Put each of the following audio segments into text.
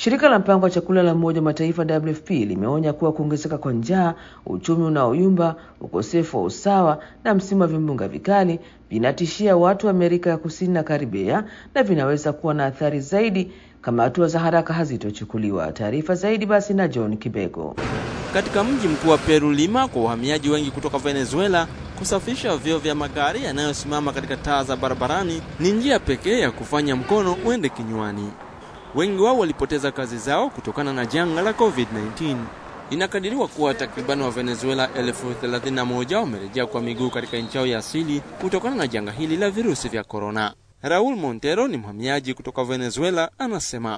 Shirika la mpango wa chakula la Umoja wa Mataifa WFP limeonya kuwa kuongezeka kwa njaa, uchumi unaoyumba, ukosefu wa usawa na msimu wa vimbunga vikali vinatishia watu wa Amerika ya Kusini na Karibea na vinaweza kuwa na athari zaidi kama hatua za haraka hazitochukuliwa. Taarifa zaidi basi na John Kibego. Katika mji mkuu wa Peru, Lima, kwa wahamiaji wengi kutoka Venezuela, kusafisha vyoo vya magari yanayosimama katika taa za barabarani ni njia pekee ya kufanya mkono uende kinywani. Wengi wao walipoteza kazi zao kutokana na janga la COVID-19. Inakadiriwa kuwa takribani wa Venezuela elfu thelathini na moja wamerejea kwa miguu katika nchi yao ya asili kutokana na janga hili la virusi vya korona. Raul Montero ni mhamiaji kutoka Venezuela, anasema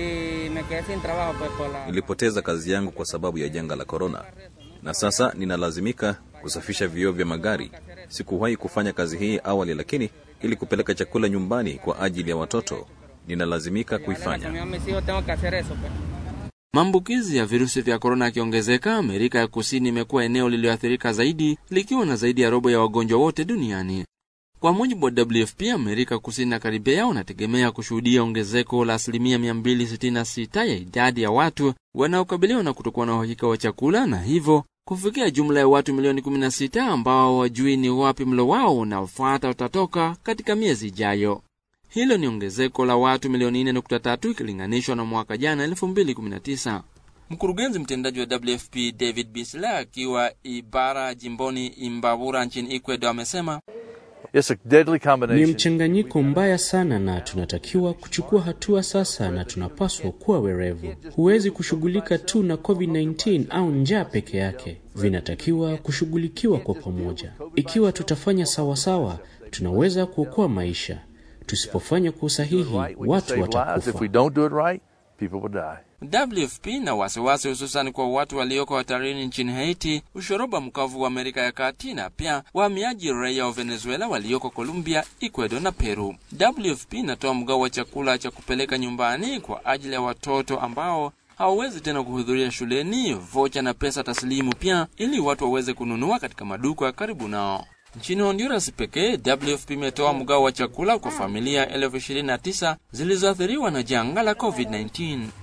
nilipoteza kazi yangu kwa sababu ya janga la korona, na sasa ninalazimika kusafisha vioo vya magari. Sikuwahi kufanya kazi hii awali, lakini ili kupeleka chakula nyumbani kwa ajili ya watoto ninalazimika kuifanya. Maambukizi ya virusi vya korona yakiongezeka, Amerika ya Kusini imekuwa eneo lililoathirika zaidi likiwa na zaidi ya robo ya wagonjwa wote duniani. Kwa mujibu wa WFP, Amerika Kusini na Karibea wanategemea kushuhudia ongezeko la asilimia 266 ya idadi ya watu wanaokabiliwa na kutokuwa na uhakika wa chakula na hivyo kufikia jumla ya watu milioni 16 ambao hawajui ni wapi mlo wao unaofuata utatoka katika miezi ijayo. Hilo ni ongezeko la watu milioni 4.3 ikilinganishwa na mwaka jana 2019. Mkurugenzi mtendaji wa WFP David Bisler akiwa Ibara jimboni Imbabura nchini Ecuador amesema ni mchanganyiko mbaya sana, na tunatakiwa kuchukua hatua sasa, na tunapaswa kuwa werevu. Huwezi kushughulika tu na COVID-19 au njaa peke yake, vinatakiwa kushughulikiwa kwa pamoja. Ikiwa tutafanya sawasawa, tunaweza kuokoa maisha. Tusipofanya kwa usahihi, watu watakufa. WFP na wasiwasi hususani kwa watu walioko hatarini nchini Haiti, ushoroba mkavu wa Amerika ya Kati na pia wahamiaji raia wa Venezuela walioko Colombia, Ecuador na Peru. WFP inatoa mgao wa chakula cha kupeleka nyumbani kwa ajili ya watoto ambao hawawezi tena kuhudhuria shuleni, vocha na pesa taslimu pia, ili watu waweze kununua katika maduka ya karibu nao. Nchini Honduras pekee WFP imetoa mgao wa chakula kwa familia elfu ishirini na tisa zilizoathiriwa na janga la COVID-19.